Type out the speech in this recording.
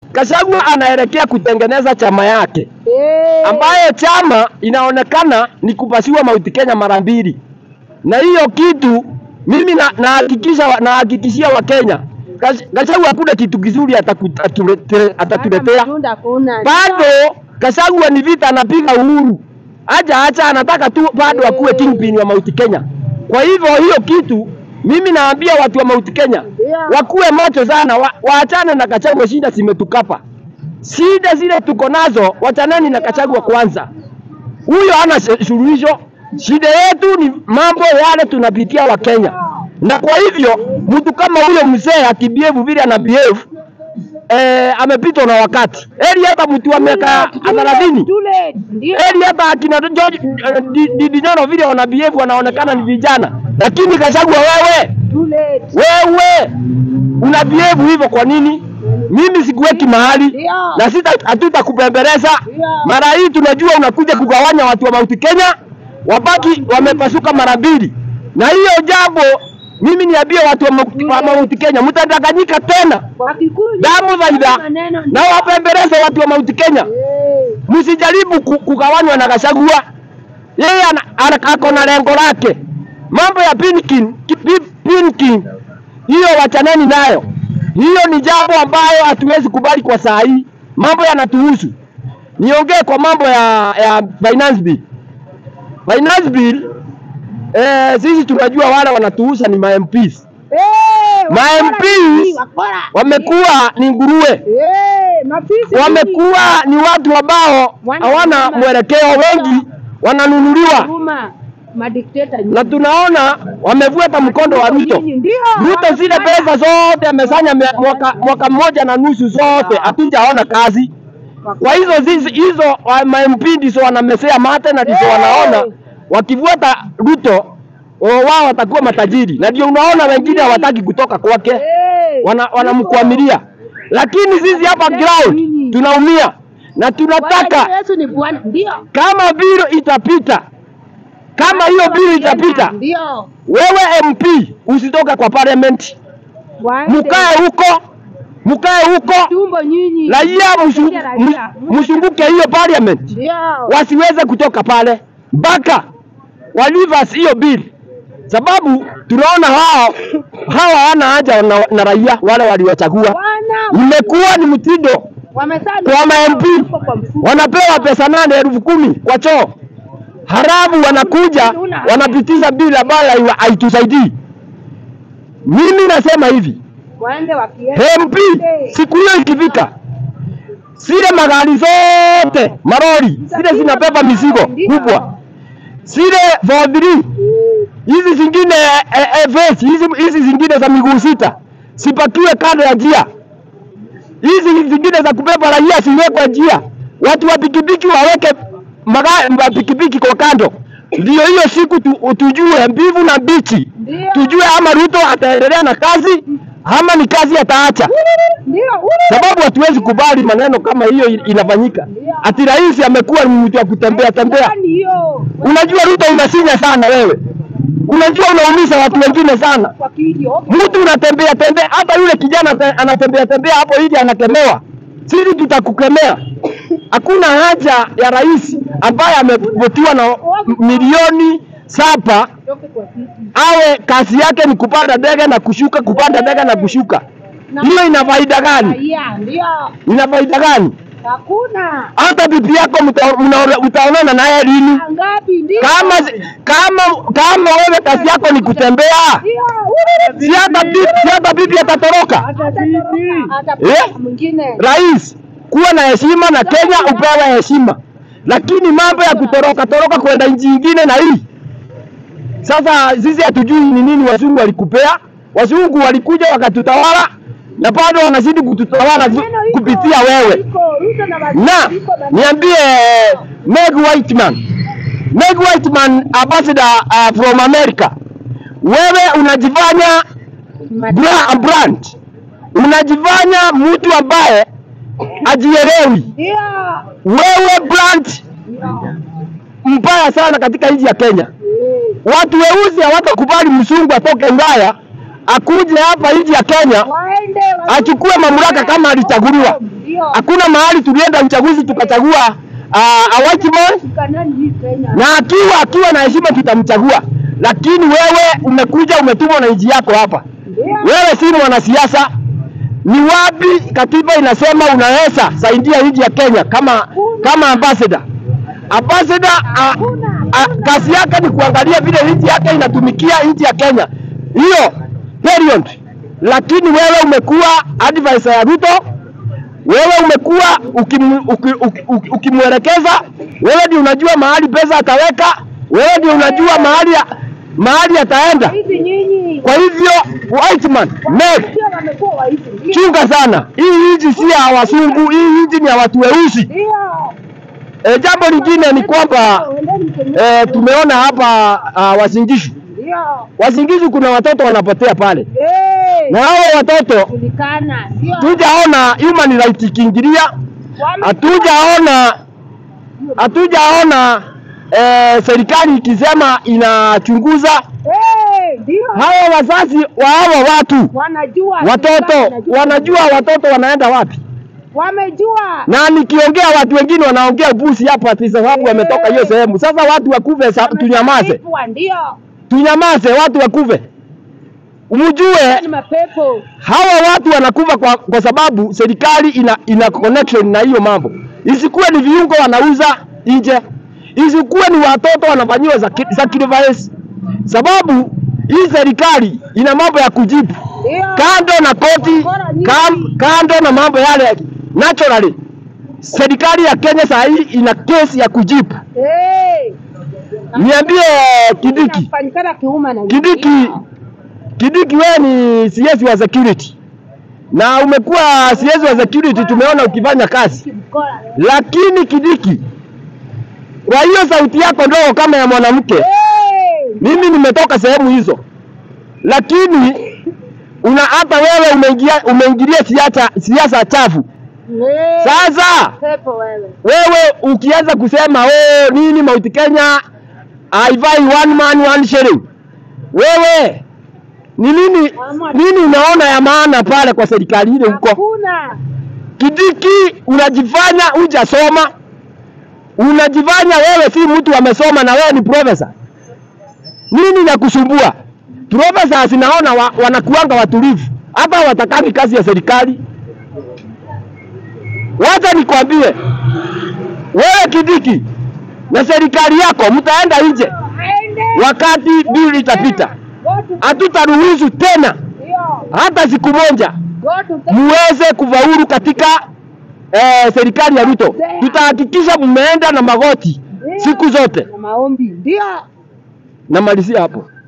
Gachagua anaelekea kutengeneza chama yake Eh. ambayo chama inaonekana ni kupasiwa Mount Kenya mara mbili, na hiyo kitu mimi na- nahakikisha wa- nahakikishia Wakenya Gach- Gachagua hakuna kitu kizuri ataku- atulete- atatuletea. Hata matunda kuna. Bado Gachagua ni vita anapiga Uhuru, acha acha, anataka tu bado akuwe kingpin wa Mount Kenya. Kwa hivyo hiyo kitu mimi naambia watu wa Mount Kenya Yeah. wakuwe macho sana, wa, waachane na Gachagua, shida zimetukapa shida zile tuko nazo, wachanani na Gachagua kwanza. Huyo hana se- suluhisho. Shida yetu ni mambo yale tunapitia wa Kenya, na kwa hivyo mtu kama huyo mzee akibehave vile ana behave eh, amepitwa na wakati. Heri hata mtu wa miaka thelathini, Too late. Ndio. heri hata akina George eh, Di- Didi Nyoro vile wana behave wanaonekana ni vijana, lakini Gachagua wewe Too late. wewe una behave hivyo kwa nini? Mimi sikuweki mahali Ndio. na sita hatutakupembeleza. Ndio. Mara hii tunajua unakuja kugawanya watu wa Mount Kenya, wabaki wamepasuka mara mbili, na hiyo jambo mimi niambie watu wa Mount- wa Mount Kenya, mtadanganyika tena Wakikuja damu zaida, maneno na wapembeleze watu wa Mount Kenya, Eh. msijaribu ku- kugawanywa na Gachagua. Yeye ana, ana, ako na lengo lake. Mambo ya pinking, ki- pi- pinking hiyo wachaneni nayo. Hiyo ni jambo ambayo hatuwezi kubali kwa saa hii. Mambo yanatuhusu. Niongee kwa mambo ya, ya finance bill. Finance bill eh, sisi tunajua wale wanatuhusa ni ma MPs. Eh, Ma wakora MPs nyinyi, wakora. Wamekuwa ni nguruwe, Eh, mafisi wamekuwa ni watu ambao Wana- hawana wana- mwelekeo, wengi wananunuliwa Huruma. Madikteta nyinyi. na tunaona wamevuta mkondo wa Ruto. Nyinyi, Ndio. Ruto zile wanafanya. pesa zote amesanya me- mwaka, mwaka mmoja na nusu zote, hatujaona kazi. Kwa hizo zizi, hizo wa- ma MP ndizo wanamesea mate na ndizo Hey! wanaona wakivuata Ruto o, wao watakuwa matajiri, na ndio unaona wengine hawataki kutoka kwake, Eh, wana wanamkwamilia. Lakini sisi hapa ground tunaumia na tunataka Bwana Yesu ni Bwana. Ndio. kama biro itapita, kama hiyo biro itapita, Ndio. wewe MP usitoka kwa parliament, Waende. mkae huko, mkae huko, tumbo nyinyi. raia msu- Raia. mus- msunguke hiyo parliament, Ndio. wasiweze kutoka pale mpaka walivas hiyo bill, sababu tunaona hao hawa hawana haja na, na raia wale waliwachagua. Bwana Imekuwa ni mtindo wamesema kwa ma MP wako kwa mfuko. wanapewa pesa nane elfu kumi kwa choo, harabu wanakuja wanapitisha bili ambayo haiwa- haitusaidii. Mimi nasema hivi, Waende wakienda. MP siku hiyo ikifika, zile magari zote marori zile zinabeba mizigo kubwa, zile for three hizi zingine eh, eh, vesi hizi, hizi zingine za miguu sita sipakiwe kando ya njia, hizi zingine za kubeba raia siwekwe njia, watu wa pikipiki waweke magari wa pikipiki kwa kando, ndio hiyo siku tu, tujue mbivu na mbichi, Ndio. tujue ama Ruto ataendelea na kazi ama ni kazi ataacha, Ndio. sababu hatuwezi kubali maneno kama hiyo in- inafanyika. Ati rais amekuwa ni mtu wa kutembea tembea. Ndio. Unajua Ruto unasinya sana wewe, unajua unaumiza watu wengine sana. Kwa kidio. Mtu unatembea tembea, hata yule kijana te- anatembea tembea hapo hivi anakemewa, sisi tutakukemea. Hakuna haja ya rais ambaye amevutiwa na m- milioni saba Toke kwa kiti. awe kazi yake ni kupanda ndege na kushuka, kupanda ndege na kushuka. Hiyo ina faida gani? Raia. Ndio. Ina faida gani? Hakuna. Hata bibi yako mta- mna- mtaonana naye lini? Ngapi ndio? Kama kama kama wewe kazi yako ni kutembea, Ndio. si hata bibi, si hata bibi atatoroka. Hata bibi. Hata Eh? mwingine. Rais, kuwa na heshima na Kenya upewe heshima, lakini mambo ya kutoroka toroka kwenda nchi nyingine na hii sasa, sisi hatujui ni nini wazungu walikupea. Wazungu walikuja wakatutawala na bado wanazidi kututawala tu- Neno iko, kupitia wewe. iko, Ruto na waziri Na iko bana- niambie Meg Whiteman, Meg Whiteman ambassador uh, from America, wewe unajifanya bra brand, unajifanya mtu ambaye ajielewi. Ndio. Wewe brand mbaya sana katika nchi ya Kenya. Watu weusi hawatakubali mzungu atoke Ulaya akuje hapa nchi ya Kenya Waende. achukue mamlaka kama alichaguliwa. Ndio. Ndio. Hakuna mahali tulienda uchaguzi tukachagua uh, a white man Kanani hii Kenya. na akiwa akiwa na heshima tutamchagua, lakini wewe umekuja umetumwa na nchi yako hapa. Ndio. Wewe si mwanasiasa. Ni wapi katiba inasema unaweza saidia nchi ya Kenya kama kama ambassador? Ambassador a, a, kazi yake ni kuangalia vile nchi yake inatumikia nchi ya Kenya, hiyo period. Lakini wewe umekuwa advisor ya Ruto, wewe umekuwa ukimu- uki- uki- uki- ukimwelekeza, wewe ndio unajua mahali pesa ataweka, wewe ndio unajua mahali ya- mahali ataenda. Hizi nyinyi. Kwa hivyo Whiteman, Meg, Sio wamekuwa waizi. Ndio. chunga sana. Hii nchi si ya wasungu, hii nchi ni ya watu weusi. Ndio. E, jambo lingine ni kwamba Endeni Kenya. e, tumeona hapa uh, Wasingishu. Ndio. Wasingishu kuna watoto wanapotea pale, Eh. na hao watoto Kujulikana. Ndio. tujaona human rights ikiingilia, Wame- hatujaona hatujaona e, serikali ikisema inachunguza Eh, ndio. hawa wazazi wa hawa watu Wanajua. watoto wanajua watoto wanaenda wapi, Wamejua. na nikiongea watu wengine wanaongea upusi hapa ati sababu wametoka hiyo sehemu. Sasa watu wakuve, sa- tunyamaze, Wametalipwa, Ndio. tunyamaze, watu wakuve. Mjue Ni mapepo. hawa watu wanakufa kwa, kwa sababu serikali ina, ina connection na hiyo mambo. Isikuwe ni viungo wanauza nje, isikuwe ni watoto wanafanyiwa saki- sacrifice, sababu hii serikali ina mambo ya kujibu Ndio. kando na koti kam, kando na mambo yale naturally. Serikali ya Kenya saa hii ina kesi ya kujibu. Eh. Niambie Kidiki, Inafanyikana kiuma na Kidiki, Kidiki, wewe ni CS wa security na umekuwa CS wa security, tumeona ukifanya kazi, Kimkora. lakini Kidiki, kwa hiyo sauti yako ndogo kama ya mwanamke, Eh. mimi nimetoka sehemu hizo, lakini una hata wewe umeingia umeingilia siasa siasa chafu. Eh. Sasa Pepo wewe. wewe ukianza kusema oh, nini Mount Kenya haifai one man one shilling, wewe ni nini nini unaona ya maana pale kwa serikali ile huko? Hakuna. Kidiki, unajifanya hujasoma, unajifanya wewe si mtu amesoma na wewe ni profesa. Nini ya kusumbua? Profesa zinaona wa, wanakuanga watulivu, hata watakani kazi ya serikali. Wacha nikwambie wewe Kidiki na serikali yako mtaenda nje Aende. wakati bili itapita. Go to- Hatutaruhusu tena Ndio. hata siku moja Go to- muweze kufaulu katika eh, serikali ya Ruto. Tutahakikisha mmeenda na magoti siku zote. Na maombi. Ndio. Namalizia hapo.